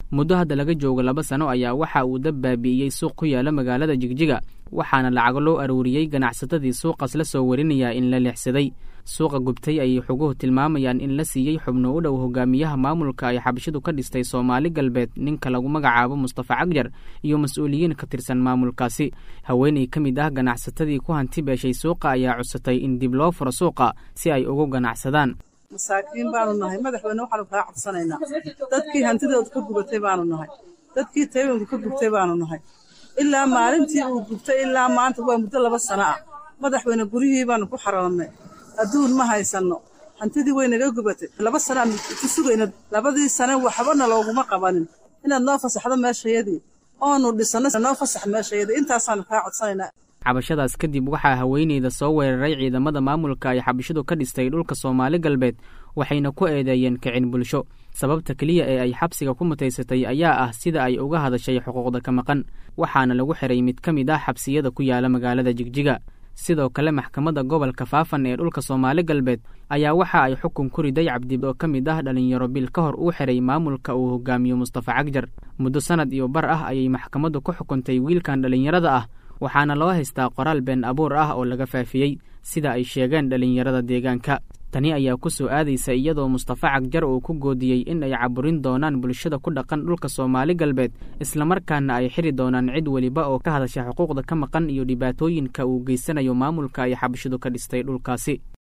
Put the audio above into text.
muddo hadda laga joogo laba sano ayaa waxa uu dab baabi'iyey suuq ku yaala magaalada jigjiga waxaana lacago loo aruuriyey ganacsatadii suuqaas la soo warinayaa in la leexsaday suuqa gubtay ayay xoguhu tilmaamayaan in la siiyey xubno u dhow hogaamiyaha maamulka ay xabashidu ka dhistay soomaali galbeed ninka lagu magacaabo mustafa cagjar iyo mas-uuliyiin ka tirsan maamulkaasi haweeney ka mid ah ganacsatadii ku hanti beeshay suuqa ayaa codsatay in dib loo furo suuqa si ay ugu ganacsadaan masaakiin baanu nahay madaxweyne waxaanu kaa codsanaynaa dadkii hantidooda ka gubatay baanu nahay dadkii taybanku ka gubtay baanu nahay ilaa maalintii uu gubtay ilaa maanta waa muddo laba sano ah madaxweyne guryihii baanu ku xaroonnay adduun ma haysanno hantidii way naga gubatay laba sanaan ku sugayna labadii sane waxbana looguma qabanin inaad noo fasaxdo meeshayadii oonu dhisanno noo fasax meeshayadii intaasaanu kaa codsanaynaa cabashadaas kadib waxaa haweeneyda soo weeraray ciidamada maamulka ay xabashidu ka dhistay dhulka soomaali galbeed waxayna ku eedeeyeen kicin bulsho sababta keliya ee ay xabsiga ku mutaysatay ayaa ah sida ay uga hadashay xuquuqda ka maqan waxaana lagu xiray mid ka mid ah xabsiyada ku yaala magaalada jigjiga sidoo kale maxkamadda gobolka faafan ee dhulka soomaali galbeed ayaa waxa ay xukun ku riday cabdi oo ka mid ah dhalinyaro bil ka hor uu xiray maamulka uu hogaamiyo mustafa cagjar muddo sanad iyo bar ah ayay maxkamaddu ku xukuntay wiilkan dhalinyarada ah waxaana loo haystaa qoraal been abuur ah oo laga faafiyey sida ay sheegeen dhalinyarada deegaanka tani ayaa ku soo aadaysa iyadoo mustafa cagjar uu ku goodiyey in ay caburin doonaan bulshada ku dhaqan dhulka soomaali galbeed islamarkaana ay xiri doonaan cid weliba oo ka hadasha xuquuqda ka maqan iyo dhibaatooyinka uu geysanayo maamulka ay xabashidu ka dhistay dhulkaasi